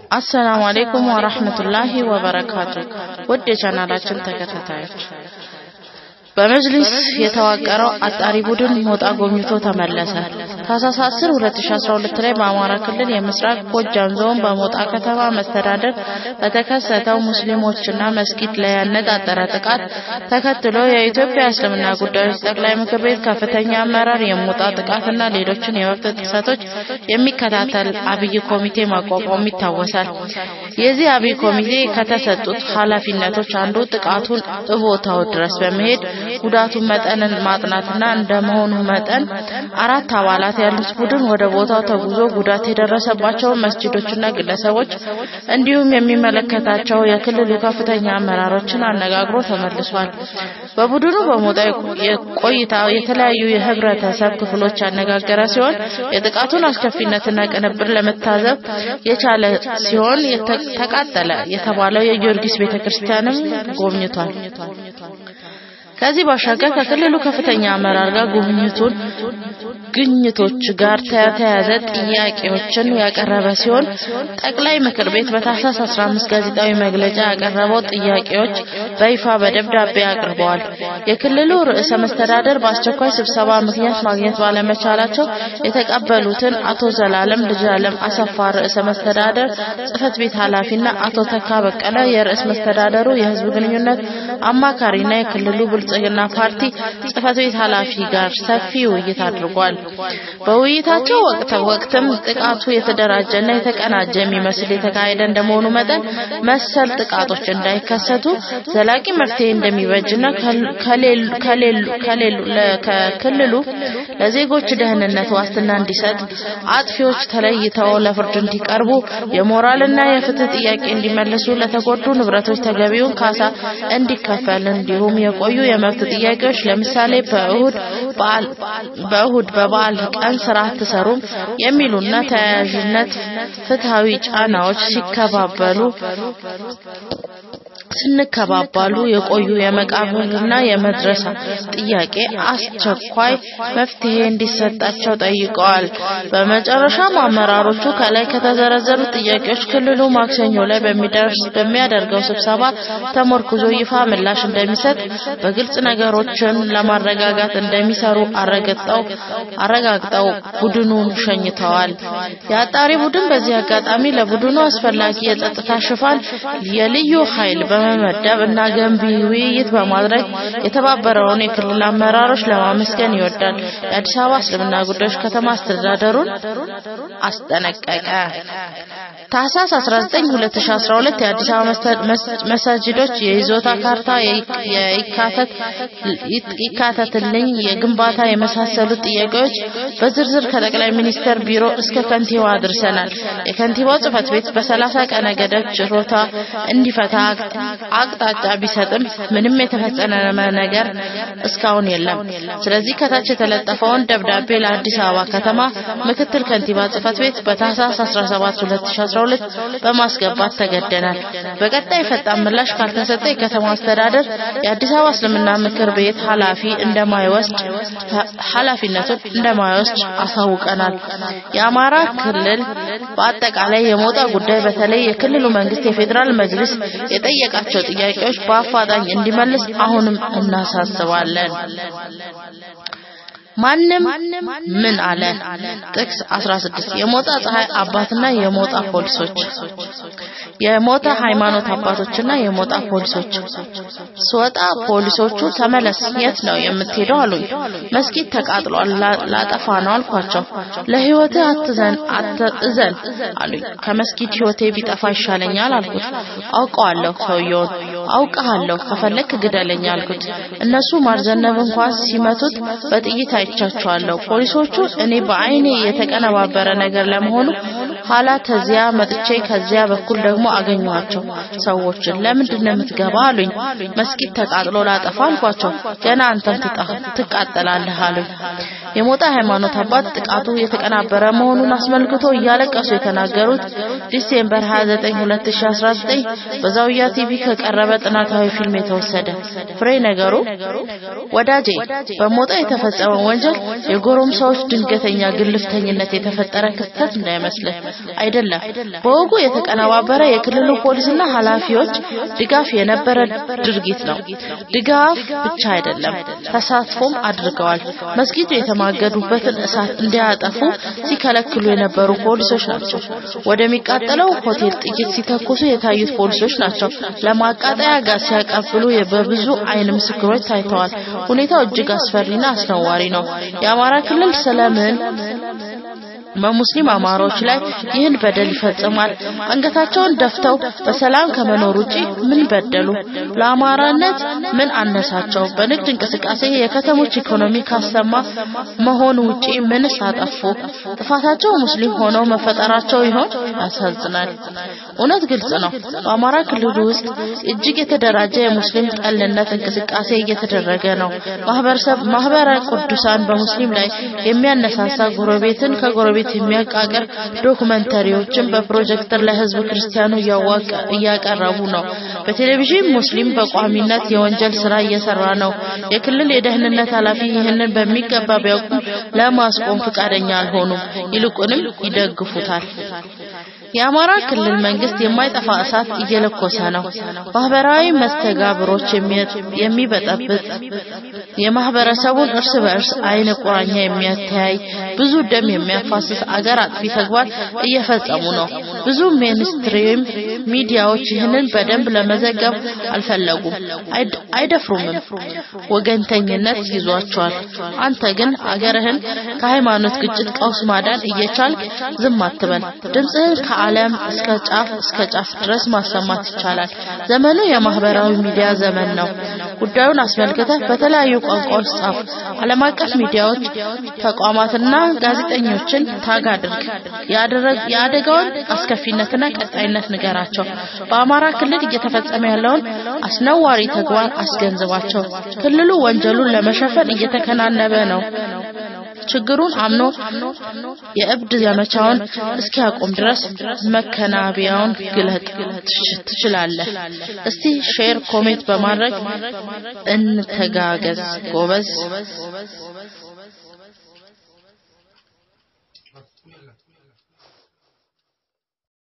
አሰላሙ አሌይኩም ወራህመቱላሂ ወበረካቱ። ውድ የቻናላችን ተከታታዮች በመጅሊስ የተዋቀረው አጣሪ ቡድን ሞጣ ጎብኝቶ ተመለሰ። ታህሳስ 10 2012 ላይ በአማራ ክልል የምስራቅ ጎጃም ዞን በሞጣ ከተማ መስተዳደር በተከሰተው ሙስሊሞችና መስጊድ ላይ ያነጣጠረ ጥቃት ተከትሎ የኢትዮጵያ እስልምና ጉዳዮች ጠቅላይ ምክር ቤት ከፍተኛ አመራር የሞጣ ጥቃትና ሌሎችን የመብት ጥሰቶች የሚከታተል አብይ ኮሚቴ ማቋቋሙ ይታወሳል። የዚህ አብይ ኮሚቴ ከተሰጡት ኃላፊነቶች አንዱ ጥቃቱን እቦታው ድረስ በመሄድ ጉዳቱን መጠንን ማጥናትና እንደመሆኑ መጠን አራት አባላት ያሉት ቡድን ወደ ቦታው ተጉዞ ጉዳት የደረሰባቸውን መስጂዶችና ግለሰቦች እንዲሁም የሚመለከታቸው የክልሉ ከፍተኛ አመራሮችን አነጋግሮ ተመልሷል። በቡድኑ በሞጣ ቆይታ የተለያዩ የህብረተሰብ ክፍሎች ያነጋገረ ሲሆን የጥቃቱን አስከፊነትና ቅንብር ለመታዘብ የቻለ ሲሆን ተቃጠለ የተባለው የጊዮርጊስ ቤተክርስቲያንም ጎብኝቷል። ከዚህ ባሻገር ከክልሉ ከፍተኛ አመራር ጋር ጉብኝቱን ግኝቶች ጋር ተያያዘ ጥያቄዎችን ያቀረበ ሲሆን ጠቅላይ ምክር ቤት በታህሳስ 15 ጋዜጣዊ መግለጫ ያቀረበው ጥያቄዎች በይፋ በደብዳቤ አቅርበዋል። የክልሉ ርዕሰ መስተዳደር በአስቸኳይ ስብሰባ ምክንያት ማግኘት ባለመቻላቸው የተቀበሉትን አቶ ዘላለም ልጅአለም አሰፋ ርዕሰ መስተዳደር ጽህፈት ቤት ኃላፊና አቶ ተካ በቀለ የርዕስ መስተዳደሩ የህዝብ ግንኙነት አማካሪና የክልሉ ብልጽግና ፓርቲ ጽህፈት ቤት ኃላፊ ጋር ሰፊ ውይይት አድርጓል። በውይይታቸው ወቅት ወቅትም ጥቃቱ የተደራጀና የተቀናጀ የሚመስል የተካሄደ እንደመሆኑ መጠን መሰል ጥቃቶች እንዳይከሰቱ ዘላቂ መፍትሄ እንደሚበጅና ከክልሉ ለዜጎች ደህንነት ዋስትና እንዲሰጥ አጥፊዎች ተለይተው ለፍርድ እንዲቀርቡ የሞራልና የፍትህ ጥያቄ እንዲመለሱ ለተጎዱ ንብረቶች ተገቢውን ካሳ እንዲከፈል እንዲሁም የቆዩ የመብት ጥያቄዎች ለምሳሌ በእሁድ በዓል በእሁድ በበዓል ቀን ስራ አትሰሩም የሚሉና ተያያዥነት ፍትሃዊ ጫናዎች ሲከባበሉ ስንከባባሉ የቆዩ የመቃብርና የመድረሳ ጥያቄ አስቸኳይ መፍትሄ እንዲሰጣቸው ጠይቀዋል። በመጨረሻም አመራሮቹ ከላይ ከተዘረዘሩት ጥያቄዎች ክልሉ ማክሰኞ ላይ በሚደርስ በሚያደርገው ስብሰባ ተመርኩዞ ይፋ ምላሽ እንደሚሰጥ በግልጽ ነገሮችን ለማረጋጋት እንደሚሰሩ አረጋግጠው አረጋግጠው ቡድኑን ሸኝተዋል። የአጣሪ ቡድን በዚህ አጋጣሚ ለቡድኑ አስፈላጊ የጸጥታ ሽፋን የልዩ ኃይል በመመደብ እና ገንቢ ውይይት በማድረግ የተባበረውን የክልል አመራሮች ለማመስገን ይወዳል። የአዲስ አበባ እስልምና ጉዳዮች ከተማ አስተዳደሩን አስጠነቀቀ። ታህሳስ 19 2012 የአዲስ አበባ መሳጅዶች የይዞታ ካርታ ይካተትልኝ፣ የግንባታ የመሳሰሉት ጥያቄዎች በዝርዝር ከጠቅላይ ሚኒስተር ቢሮ እስከ ከንቲባ አድርሰናል። የከንቲባው ጽህፈት ቤት በሰላሳ ቀነ ገደብ ችሮታ እንዲፈታ አቅጣጫ ቢሰጥም ምንም የተፈጸመ ነገር እስካሁን የለም። ስለዚህ ከታች የተለጠፈውን ደብዳቤ ለአዲስ አበባ ከተማ ምክትል ከንቲባ ጽህፈት ቤት በታህሳስ 17 2012 በማስገባት ተገደናል። በቀጣይ ፈጣን ምላሽ ካልተሰጠ የከተማ አስተዳደር የአዲስ አበባ እስልምና ምክር ቤት ኃላፊ እንደማይወስድ ኃላፊነቱን እንደማይወስድ አሳውቀናል። የአማራ ክልል በአጠቃላይ የሞጣ ጉዳይ በተለይ የክልሉ መንግስት የፌዴራል መጅልስ የጠየቃቸው ጥያቄዎች በአፋጣኝ እንዲመልስ አሁንም እናሳስባለን። ማንም ምን አለ? ጥቅስ 16 የሞጣ ፀሐይ አባትና የሞጣ ፖሊሶች የሞጣ ሃይማኖት አባቶችና የሞጣ ፖሊሶች ስወጣ ፖሊሶቹ ተመለስ፣ የት ነው የምትሄደው አሉኝ። መስጊድ ተቃጥሏል፣ ላጠፋ ነው አልኳቸው። ለህይወትህ አትዘን አትዘን አሉኝ። ከመስጊድ ህይወቴ ቢጠፋ ይሻለኛል አልኩት። አውቀዋለሁ ሰውየውን አውቀሃለሁ፣ ከፈለክ ግደለኝ አልኩት። እነሱ ማርዘነብ እንኳን ሲመቱት በጥይት አይቻቸዋለሁ። ፖሊሶቹ እኔ በአይኔ የተቀነባበረ ነገር ለመሆኑ ኋላ ተዚያ መጥቼ ከዚያ በኩል ደግሞ አገኘኋቸው ሰዎችን። ለምንድን ነው የምትገባ አሉኝ። መስጊድ ተቃጥሎ ላጠፋ አልኳቸው። ገና አንተም ትቃጠላለህ አሉኝ። የሞጣ ሃይማኖት አባት ጥቃቱ የተቀናበረ መሆኑን አስመልክቶ እያለቀሱ የተናገሩት ዲሴምበር 29 2019 በዛውያ ቲቪ ከቀረበ ጥናታዊ ፊልም የተወሰደ ፍሬ ነገሩ ወዳጄ በሞጣ የተፈጸመው ወንጀል የጎረምሳዎች ድንገተኛ ግልፍተኝነት የተፈጠረ ክስተት እንዳይመስልህ አይደለም። በወጉ የተቀነባበረ የክልሉ ፖሊስና ኃላፊዎች ድጋፍ የነበረ ድርጊት ነው። ድጋፍ ብቻ አይደለም፣ ተሳትፎም አድርገዋል። መስጊዱ የተማገዱበትን እሳት እንዲያጠፉ ሲከለክሉ የነበሩ ፖሊሶች ናቸው። ወደሚቃጠለው ሆቴል ጥይት ሲተኩሱ የታዩት ፖሊሶች ናቸው። ለማቃጠያ ጋዝ ሲያቀብሉ በብዙ አይን ምስክሮች ታይተዋል። ሁኔታው እጅግ አስፈሪና አስነዋሪ ነው። የአማራ ክልል ስለምን በሙስሊም አማሮች ላይ ይህን በደል ይፈጽማል? አንገታቸውን ደፍተው በሰላም ከመኖር ውጪ ምን በደሉ? ለአማራነት ምን አነሳቸው? በንግድ እንቅስቃሴ የከተሞች ኢኮኖሚ ካሰማ መሆን ውጪ ምንስ አጠፉ? ጥፋታቸው ሙስሊም ሆነው መፈጠራቸው ይሆን? ያሳዝናል። እውነት ግልጽ ነው። በአማራ ክልል ውስጥ እጅግ የተደራጀ የሙስሊም ጠልነት እንቅስቃሴ እየተደረገ ነው። ማህበረሰብ ማህበረ ቅዱሳን በሙስሊም ላይ የሚያነሳሳ ጎረቤትን ከጎረቤት የሚያቃቅር ዶኩመንተሪዎችን በፕሮጀክተር ለህዝብ ክርስቲያኑ እያቀረቡ ነው። በቴሌቪዥን ሙስሊም በቋሚነት የወንጀል ስራ እየሰራ ነው። የክልል የደህንነት ኃላፊ ይህንን በሚገባ ቢያውቁም ለማስቆም ፈቃደኛ አልሆኑም። ይልቁንም ይደግፉታል። የአማራ ክልል መንግስት የማይጠፋ እሳት እየለኮሰ ነው። ማህበራዊ መስተጋብሮች የሚበጠብጥ የማህበረሰቡን እርስ በእርስ አይነ ቁራኛ የሚያተያይ ብዙ ደም የሚያፋስስ አገር አጥፊ ተግባር እየፈጸሙ ነው። ብዙ ሜንስትሪም ሚዲያዎች ይህንን በደንብ ለመዘገብ አልፈለጉም፣ አይደፍሩምም። ወገንተኝነት ይዟቸዋል። አንተ ግን አገርህን ከሃይማኖት ግጭት ቀውስ ማዳን እየቻልክ ዝም አትበል። ድምፅህን ከዓለም እስከ ጫፍ እስከ ጫፍ ድረስ ማሰማት ይቻላል። ዘመኑ የማህበራዊ ሚዲያ ዘመን ነው። ጉዳዩን አስመልክተህ በተለያዩ ቋንቋዎች ጻፍ። ዓለም አቀፍ ሚዲያዎች ተቋማትና ጋዜጠኞችን ታግ አድርግ። የአደጋውን አስከፊነትና ቀጣይነት ንገራቸው። በአማራ ክልል እየተፈጸመ ያለውን አስነዋሪ ተግባር አስገንዝባቸው። ክልሉ ወንጀሉን ለመሸፈን እየተከናነበ ነው። ችግሩን አምኖ የእብድ ዘመቻውን እስኪያቆም ድረስ መከናቢያውን ግለጥ ትችላለህ። እስቲ ሼር፣ ኮሜንት በማድረግ እንተጋገዝ ጎበዝ።